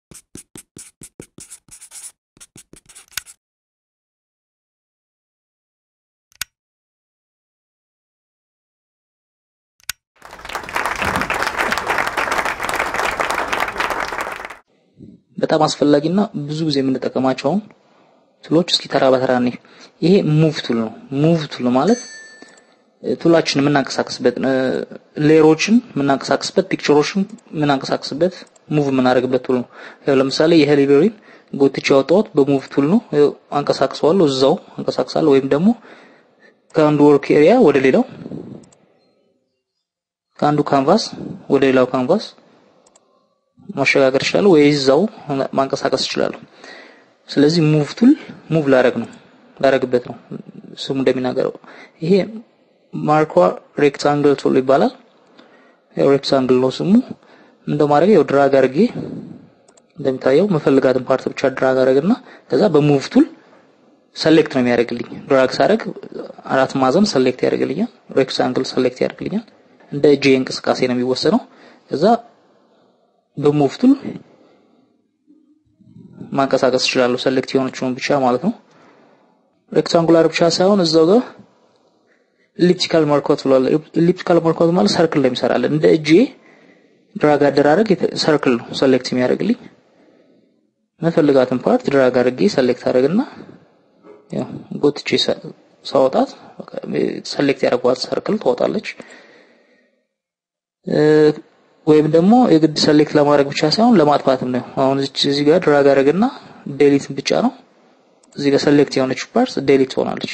በጣም አስፈላጊና ብዙ ጊዜ የምንጠቀማቸው ቱሎች እስኪ ተራ በተራ እኔ ይሄ ሙቭ ቱል ነው። ሙቭ ቱል ማለት ቱላችን የምናንቀሳቀስበት ሌየሮችን የምናንቀሳቀስበት ፒክቸሮችን የምናንቀሳቀስበት ሙቭ የምናደርግበት ቱል ነው። ያው ለምሳሌ የሄሊቤሪን ጎትቼ ያወጣሁት በሙቭ ቱል ነው። ያው አንቀሳቅሰዋለሁ፣ እዛው አንቀሳቅሳለሁ። ወይም ደግሞ ከአንዱ ወርክ ኤሪያ ወደ ሌላው ከአንዱ ካንቫስ ወደ ሌላው ካንቫስ ማሸጋገር እችላለሁ ወይ እዛው ማንቀሳቀስ እችላለሁ። ስለዚህ ሙቭ ቱል ሙቭ ላረግ ነው ላረግበት ነው ስሙ እንደሚናገረው። ይሄ ማርኳ ሬክታንግል ቱል ይባላል። ያው ሬክታንግል ነው ስሙ። እንደማድረግ ያው ድራግ አድርጌ እንደሚታየው መፈልጋትን ፓርት ብቻ ድራግ አድርግና ከዛ በሙቭ ቱል ሰሌክት ነው የሚያደርግልኝ። ድራግ ሳደርግ አራት ማዕዘን ሰሌክት ያደርግልኛል። ሬክታንግል ሰሌክት ያደርግልኛል። እንደ እጄ እንቅስቃሴ ነው የሚወሰነው። ከዛ በሙቭ ቱል ማንቀሳቀስ እችላለሁ። ሰሌክት የሆነችውን ብቻ ማለት ነው። ሬክታንጉላር ብቻ ሳይሆን እዛው ጋር ኢሊፕቲካል ማርኳት ብሏል። ኢሊፕቲካል ማርኳት ማለት ሰርክል ነው የሚሰራለን። እንደ እጄ ድራግ አደራረግ ሰርክል ነው ሰሌክት የሚያደርግልኝ። መፈልጋትን ፓርት ድራግ አድርጌ ሰሌክት አደርግና ያው ጎትቼ ሳወጣት ሰሌክት ያደርጓት ሰርክል ትወጣለች። ወይም ደግሞ የግድ ሰሌክት ለማድረግ ብቻ ሳይሆን ለማጥፋትም ነው። አሁን እዚህ ጋር ድራግ አደረግና ዴሊት ብቻ ነው። እዚህ ጋር ሰሌክት የሆነች ፓርት ዴሊት ትሆናለች።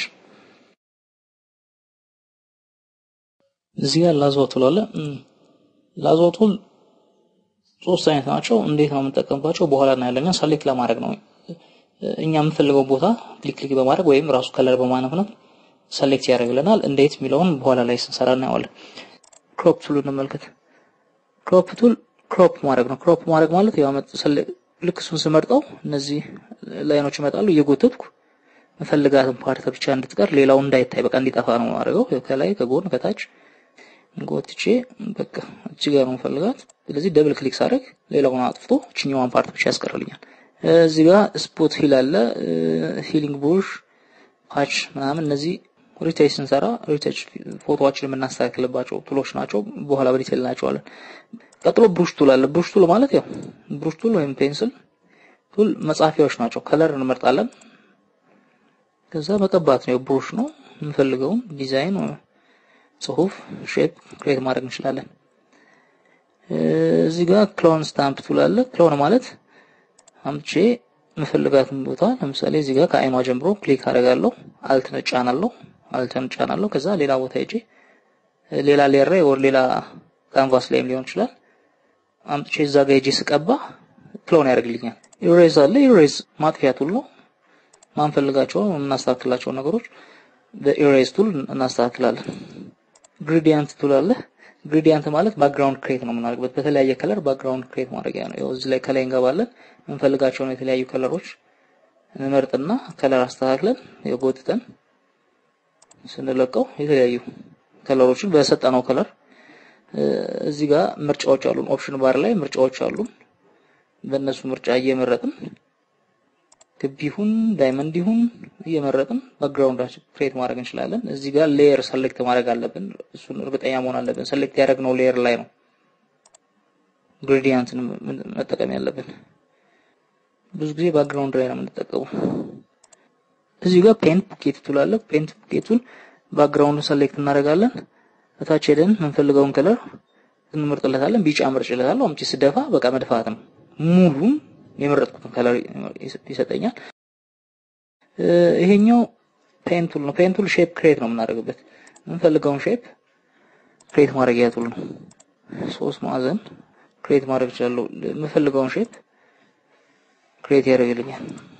እዚህ ጋር ላዝዋ ቱል አለ። ላዝዋ ቱል ሶስት አይነት ናቸው። እንዴት ነው የምንጠቀምባቸው በኋላ እናያለን። ሰሌክት ለማድረግ ነው። እኛ የምንፈልገው ቦታ ክሊክ ክሊክ በማድረግ ወይም ራሱ ከለር በማነፍነፍ ሰሌክት ያደርግልናል። እንዴት የሚለውን በኋላ ላይ ስንሰራ እናየዋለን። ክሮፕ ቱል እንመልከት። ክሮፕ ቱል ክሮፕ ማድረግ ነው። ክሮፕ ማድረግ ማለት ያው ልክ እሱን ስመርጠው እነዚህ ላይኖች ይመጣሉ። እየጎተትኩ መፈልጋትን ፓርት ብቻ እንድትቀር ሌላው እንዳይታይ በቃ እንዲጠፋ ነው ማድረገው። ከላይ ከጎን ከታች ጎትቼ በቃ እዚህ ጋር ነው መፈልጋት። ስለዚህ ደብል ክሊክ ሳደርግ ሌላውን አጥፍቶ እችኛዋን ፓርት ብቻ ያስቀርልኛል። እዚህ ጋር ስፖት ሂል አለ፣ ሂሊንግ ብሩሽ፣ ፓች ምናምን እነዚህ ሪተች ስንሰራ ሪተች ፎቶዎችን የምናስተካክልባቸው ቱሎች ናቸው። በኋላ በዲቴል እናያቸዋለን። ቀጥሎ ብሩሽ ቱል አለ። ብሩሽ ቱል ማለት ያው ብሩሽ ቱል ወይም ፔንስል ቱል መጻፊያዎች ናቸው። ከለር እንመርጣለን። ከዛ መቀባት ነው። ብሩሽ ነው የምንፈልገውን ዲዛይን፣ ጽሁፍ፣ ሼፕ ክሬት ማድረግ እንችላለን። እዚህ ጋር ክሎን ስታምፕ ቱል አለ። ክሎን ማለት አምቼ የምፈልጋትን ቦታ ለምሳሌ እዚህ ጋር ከአይኗ ጀምሮ ክሊክ አደርጋለሁ። አልት ነጫናለሁ አልተን ጫናለሁ። ከዛ ሌላ ቦታ ሄጄ ሌላ ሌየር ላይ ወር ሌላ ካንቫስ ላይም ሊሆን ይችላል አምጥቼ እዛ ጋር ሄጄ ስቀባ ክሎን ያደርግልኛል። ኢሬዝ አለ። ኢሬዝ ማጥፊያ ቱል ነው። ማንፈልጋቸው የምናስተካክላቸው ነገሮች በኢሬዝ ቱል እናስተካክላለን። ግሬዲያንት ቱል አለ። ግሬዲያንት ማለት ባክግራውንድ ክሬት ነው የምናደርግበት በተለያየ ከለር ባክግራውንድ ክሬት ማድረጊያ ነው። ያው እዚህ ላይ ከላይ እንገባለን። የምንፈልጋቸውን የተለያዩ ከለሮች እንመርጥና ከለር አስተካክለን የጎትተን ስንለቀው የተለያዩ ከለሮችን በሰጠነው ከለር እዚህ ጋር ምርጫዎች አሉን። ኦፕሽን ባር ላይ ምርጫዎች አሉን። በእነሱ ምርጫ እየመረጥን ክብ ይሁን ዳይመንድ ይሁን እየመረጥን ባክግራውንዳችን ክሬት ማድረግ እንችላለን። እዚህ ጋር ሌየር ሰሌክት ማድረግ አለብን። እሱን እርግጠኛ መሆን አለብን። ሰሌክት ያደረግነው ሌየር ላይ ነው ግሬዲያንትን መጠቀም ያለብን። ብዙ ጊዜ ባክግራውንድ ላይ ነው የምንጠቀመው። እዚህ ጋር ፔንት ቡኬት ቱል አለ። ፔንት ቡኬቱን ባክግራውንዱን ሰሌክት እናደርጋለን። እታች ሄደን የምንፈልገውን ከለር እንመርጥለታለን። ቢጫ መርጭለታለሁ። አምጪ ስደፋ በቃ መድፋት ነው። ሙሉን የመረጥኩትን ከለር ይሰጠኛል። ይሄኛው ፔን ቱል ነው። ፔን ቱል ሼፕ ክሬት ነው የምናደርግበት። የምንፈልገውን ሼፕ ክሬት ማድረጊያ ቱል ነው። ሶስት ማዕዘን ክሬት ማድረግ እችላለሁ። የምፈልገውን ሼፕ ክሬት ያደርግልኛል።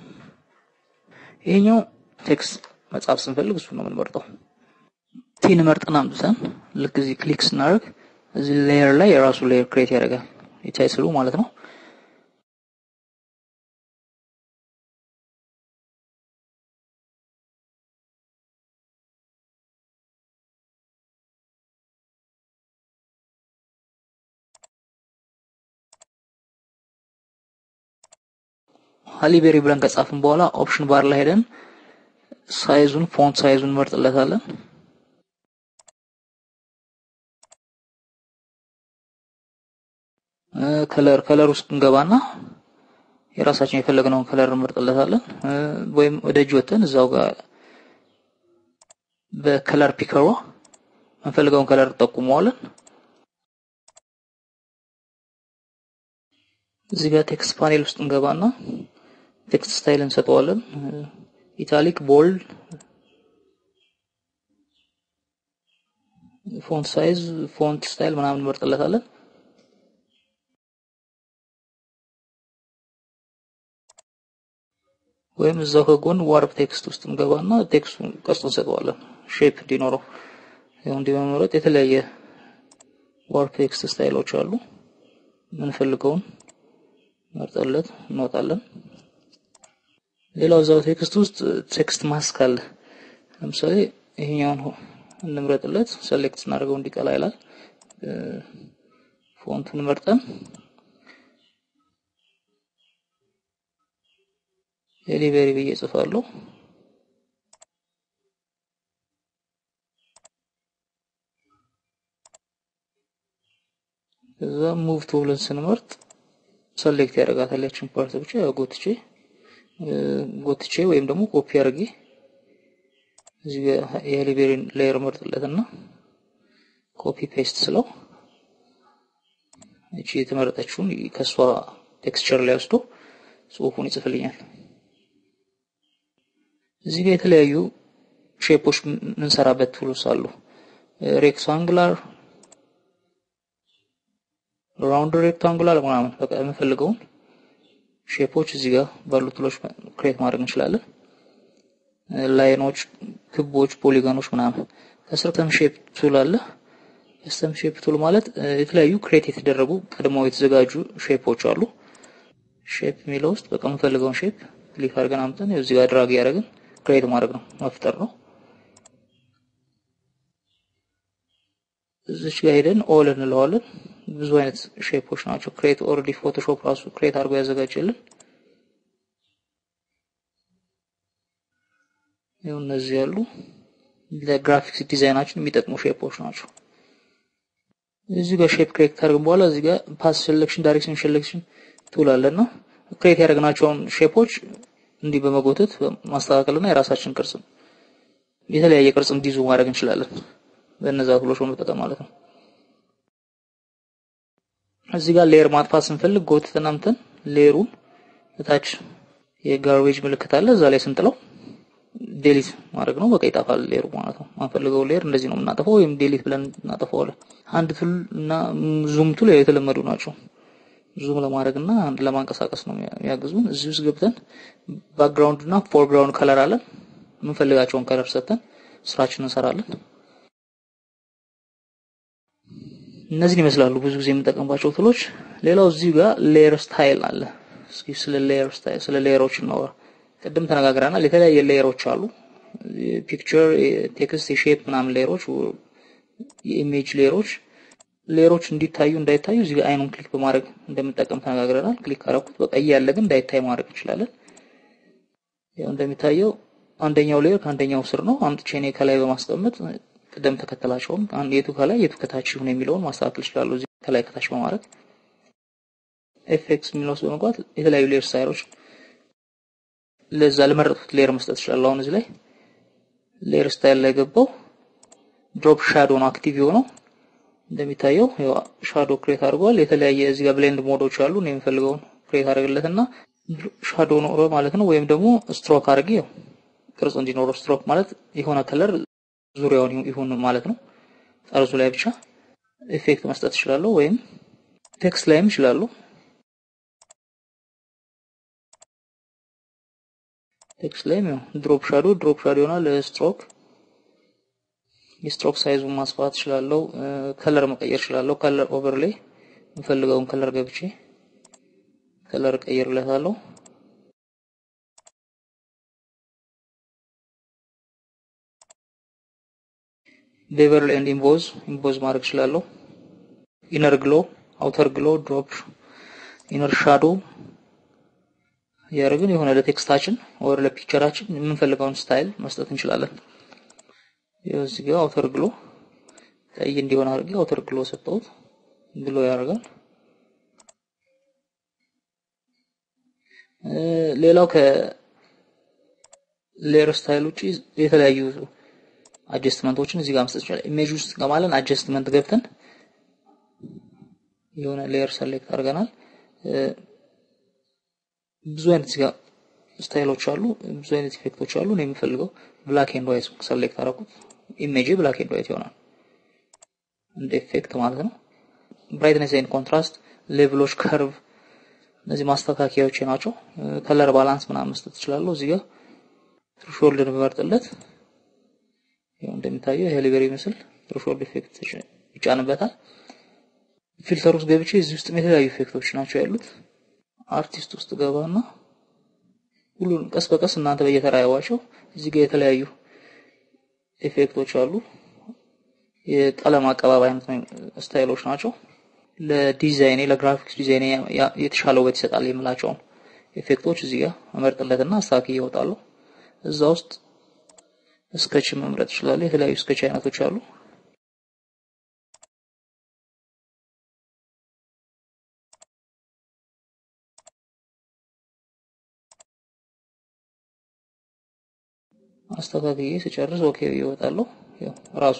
ይሄኛው ቴክስት መጻፍ ስንፈልግ እሱ ነው የምንመርጠው። ቲን መርጠን አምጥተን ልክ እዚህ ክሊክ ስናደርግ እዚህ ሌየር ላይ የራሱ ሌየር ክሬት ያደርጋል። የታይትሉ ማለት ነው። ሃሊቤሪ ብለን ከጻፍን በኋላ ኦፕሽን ባር ላይ ሄደን ሳይዙን ፎንት ሳይዙን እንመርጥለታለን። ከለር ከለር ውስጥ እንገባና የራሳችን የፈለግነውን ከለር እንመርጥለታለን። ወይም ወደ እጅ ወጥተን እዛው ጋር በከለር ፒከሯ የምንፈልገውን ከለር ጠቁመዋለን። እዚህ ጋር ቴክስት ፓኔል ውስጥ እንገባና ቴክስት ስታይል እንሰጠዋለን። ኢታሊክ፣ ቦልድ፣ ፎንት ሳይዝ፣ ፎንት ስታይል ምናምን እንመርጥለታለን። ወይም እዛው ከጎን ዋርፕ ቴክስት ውስጥ እንገባና ቴክስቱን ቅርጽ እንሰጠዋለን ሼፕ እንዲኖረው። ይኸው እንዲህ በመምረጥ የተለያየ ዋርፕ ቴክስት ስታይሎች አሉ። የምንፈልገውን መርጠለት እንወጣለን። ሌላው እዛው ቴክስት ውስጥ ቴክስት ማስክ አለ። ለምሳሌ ይሄኛውን እንምረጥለት፣ ሴሌክት ስናደርገው እንዲቀላ ይላል። ፎንቱን መርጠን ዴሊቨሪ ብዬ ጽፋለሁ። ከዛ ሙቭ ቱ ብለን ስንመርጥ ሰሌክት ያደርጋታል ያችን ፓርት ብቻ ያው ጎትቼ ጎትቼ ወይም ደግሞ ኮፒ አድርጌ እዚህ ጋር የዴሊቨሪን ሌየር መርጥለትና ኮፒ ፔስት ስለው እቺ የተመረጠችውን ከሷ ቴክስቸር ላይ ወስዶ ጽሁፉን ይጽፍልኛል። እዚህ ጋር የተለያዩ ሼፖች የምንሰራበት ቱልስ አሉ። ሬክታንጉላር፣ ራውንድ ሬክታንጉላር ምናምን በቃ የምንፈልገውን ሼፖች እዚህ ጋር ባሉ ቱሎች ክሬት ማድረግ እንችላለን። ላይኖች፣ ክቦች፣ ፖሊጎኖች ምናምን። ከስር ከስተም ሼፕ ቱል አለ። ከስተም ሼፕ ቱል ማለት የተለያዩ ክሬት የተደረጉ ቀድመው የተዘጋጁ ሼፖች አሉ። ሼፕ የሚለው ውስጥ በቃ የምንፈልገውን ሼፕ ክሊክ አድርገን አምጥተን እዚህ ጋር ድራግ ያደረግን ክሬት ማድረግ ነው መፍጠር ነው። እዚች ጋር ሄደን ኦል እንለዋለን። ብዙ አይነት ሼፖች ናቸው። ክሬት ኦልሬዲ ፎቶሾፕ ራሱ ክሬት አድርጎ ያዘጋጀልን። ይኸው እነዚህ ያሉ ለግራፊክስ ዲዛይናችን የሚጠቅሙ ሼፖች ናቸው። እዚህ ጋር ሼፕ ክሬት ካደረግን በኋላ እዚህ ጋር ፓስ ሴሌክሽን፣ ዳይሬክሽን ሴሌክሽን ቱል አለና ክሬት ያደረግናቸውን ሼፖች እንዲህ በመጎተት ማስተካከልና የራሳችን ቅርጽ የተለያየ ቅርጽ እንዲይዙ ማድረግ እንችላለን። በእነዛ ቱሎች በመጠቀም ማለት ነው። እዚህ ጋር ሌየር ማጥፋት ስንፈልግ ጎትተን አምተን ሌየሩን እታች የጋርቤጅ ምልክት አለ እዛ ላይ ስንጥለው ዴሊት ማድረግ ነው። በቃ ይጠፋል ሌየሩ ማለት ነው። ማንፈልገው ሌየር እንደዚህ ነው የምናጠፋው፣ ወይም ዴሊት ብለን እናጠፋዋለን። አንድ ቱል እና ዙም ቱል የተለመዱ ናቸው። ዙም ለማድረግ እና አንድ ለማንቀሳቀስ ነው የሚያግዙን። እዚህ ውስጥ ገብተን ባክግራውንድ እና ፎርግራውንድ ከለር አለን። የምንፈልጋቸውን ከለር ሰጥተን ስራችንን እንሰራለን። እነዚህን ይመስላሉ ብዙ ጊዜ የምንጠቀምባቸው ቱሎች። ሌላው እዚህ ጋር ሌየር ስታይል አለ። እስኪ ስለ ሌየር ስታይል ስለ ሌየሮች እናወራ። ቅድም ተነጋግረናል። የተለያየ ሌየሮች አሉ። ፒክቸር፣ ቴክስት፣ የሼፕ ምናምን ሌየሮች፣ የኢሜጅ ሌየሮች ሌየሮች እንዲታዩ እንዳይታዩ እዚህ ጋር አይኑን ክሊክ በማድረግ እንደምንጠቀም ተነጋግረናል። ክሊክ ካረኩት በቃ እያለ ግን እንዳይታይ ማድረግ እንችላለን። ያው እንደሚታየው አንደኛው ሌየር ከአንደኛው ስር ነው። አምጥቼ እኔ ከላይ በማስቀመጥ ቅደም ተከተላቸውን የቱ ከላይ የቱ ከታች ይሁን የሚለውን ማስተካከል እችላለሁ። እዚህ ከላይ ከታች በማድረግ ኤፌክስ የሚለው ውስጥ በመግባት የተለያዩ ሌየር ስታይሎች ለዛ ለመረጥኩት ሌየር መስጠት እችላለሁ። አሁን እዚህ ላይ ሌየር ስታይል ላይ ገባው። ድሮፕ ሻዶ ነው አክቲቭ የሆነው እንደሚታየው ያው ሻዶ ክሬት አድርጓል። የተለያየ እዚህ ጋር ብሌንድ ሞዶች አሉ። እኔ የምፈልገውን ክሬት አድርግለትና ሻዶ ኖሮ ማለት ነው። ወይም ደግሞ ስትሮክ አድርጌ ያው ቅርጽ እንዲኖረው ስትሮክ ማለት የሆነ ከለር ዙሪያውን ይሁን ማለት ነው። ጠርዙ ላይ ብቻ ኢፌክት መስጠት እችላለሁ፣ ወይም ቴክስት ላይም እችላለሁ። ቴክስት ላይም ያው ድሮፕ ሻዶ ድሮፕ ሻዶ ይሆናል። ስትሮክ የስትሮክ ሳይዙን ማስፋት እችላለሁ። ከለር መቀየር እችላለሁ። ከለር ኦቨርሌይ የምፈልገውን ከለር ገብቼ ከለር እቀይርለታለሁ። ቤቨርል ኤንድ ኢምቦዝ ኢምቦዝ ማድረግ እችላለሁ። ኢነር ግሎ፣ አውተር ግሎ፣ ድሮፕ ኢነር ሻዶ፣ ያደረግን የሆነ ለቴክስታችን ወር ለፒክቸራችን የምንፈልገውን ስታይል መስጠት እንችላለን። ይኸው እዚህ ጋር አውተር ግሎ ቀይ እንዲሆን አድርጌ አውተር ግሎ ሰጠሁት። ግሎ ያደርጋል። ሌላው ከሌየር ስታይል ውጪ የተለያዩ አጀስትመንቶችን እዚህ ጋር መስጠት ይችላል። ኢሜጅ ውስጥ ከማለን አጀስትመንት ገብተን የሆነ ሌየር ሰሌክት አድርገናል። ብዙ አይነት እዚህ ጋር ስታይሎች አሉ፣ ብዙ አይነት ኢፌክቶች አሉ። ነው የምፈልገው ብላክ ኤንድ ዋይት ሰሌክት አደረኩት። ኢሜጅ ብላክ ኤንድ ዋይት ይሆናል እንደ ኢፌክት ማለት ነው። ብራይትነስ ኤንድ ኮንትራስት፣ ሌቭሎች፣ ከርቭ እነዚህ ማስተካከያዎች ናቸው። ከለር ባላንስ ምናምን መስጠት እችላለሁ። እዚህ ጋር ትሩሾልድን በመርጥለት ይሄው እንደሚታየው ይሄ ሊቨሪ ምስል ትሩሾልድ ኢፌክት ይጫንበታል። ፊልተር ውስጥ ገብቼ እዚህ ውስጥ የተለያዩ ኢፌክቶች ናቸው ያሉት። አርቲስት ውስጥ ገባና ሁሉን ቀስ በቀስ እናንተ በየተራ ያዋቸው። እዚህ ጋር የተለያዩ ኢፌክቶች አሉ። የቀለም አቀባብ አይነት ስታይሎች ናቸው። ለዲዛይኔ ለግራፊክስ ዲዛይኔ የተሻለ ውበት ይሰጣል የምላቸውን ኢፌክቶች እዚህ ጋር መመርጥለትና አስተካክዬ እወጣለሁ። እዛ ውስጥ ስኬች መምረጥ ይችላል። የተለያዩ ስኬች አይነቶች አሉ። አስተካክዬ ስጨርስ ኦኬ ይወጣለሁ። ያው ራሱ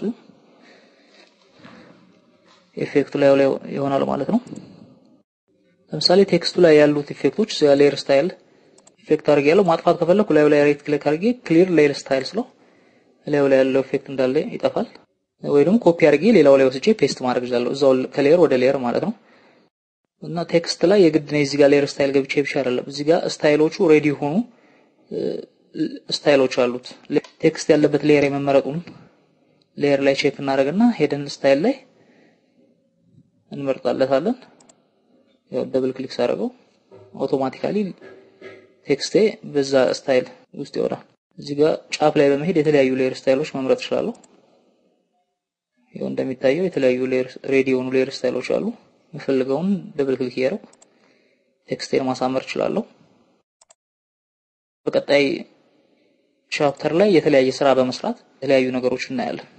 ኢፌክቱ ላይ ላይ ይሆናል ማለት ነው። ለምሳሌ ቴክስቱ ላይ ያሉት ኢፌክቶች እዚያ ሌየር ስታይል ኢፌክት አድርጌ ያለው ማጥፋት ከፈለኩ ላዩ ላይ ራይት ክሊክ አድርጌ ክሊር ሌየር ስታይል ስለው ላዩ ላይ ያለው ኢፌክት እንዳለ ይጠፋል። ወይ ደግሞ ኮፒ አድርጌ ሌላው ላይ ወስጄ ፔስት ማድረግ እችላለሁ። እዛው ከሌየር ወደ ሌየር ማለት ነው። እና ቴክስት ላይ የግድ ነው እዚህ ጋር ሌየር ስታይል ገብቼ ብቻ አይደለም። እዚህ ጋር ስታይሎቹ ሬዲ ሆኑ ስታይሎች አሉት። ቴክስት ያለበት ሌየር የመመረጡን ሌየር ላይ ቼክ እናደርግና ሄደን ስታይል ላይ እንመርጣለታለን። ያው ደብል ክሊክ ሳደርገው አውቶማቲካሊ ቴክስቴ በዛ ስታይል ውስጥ ይወጣል። እዚህ ጋር ጫፍ ላይ በመሄድ የተለያዩ ሌየር ስታይሎች መምረጥ እችላለሁ። ያው እንደሚታየው የተለያዩ ሌየር ሬዲ የሆኑ ሌየር ስታይሎች አሉ። የምፈልገውን ደብል ክሊክ እያደረኩ ቴክስቴን ማሳመር እችላለሁ። በቀጣይ ቻፕተር ላይ የተለያየ ስራ በመስራት የተለያዩ ነገሮች እናያለን።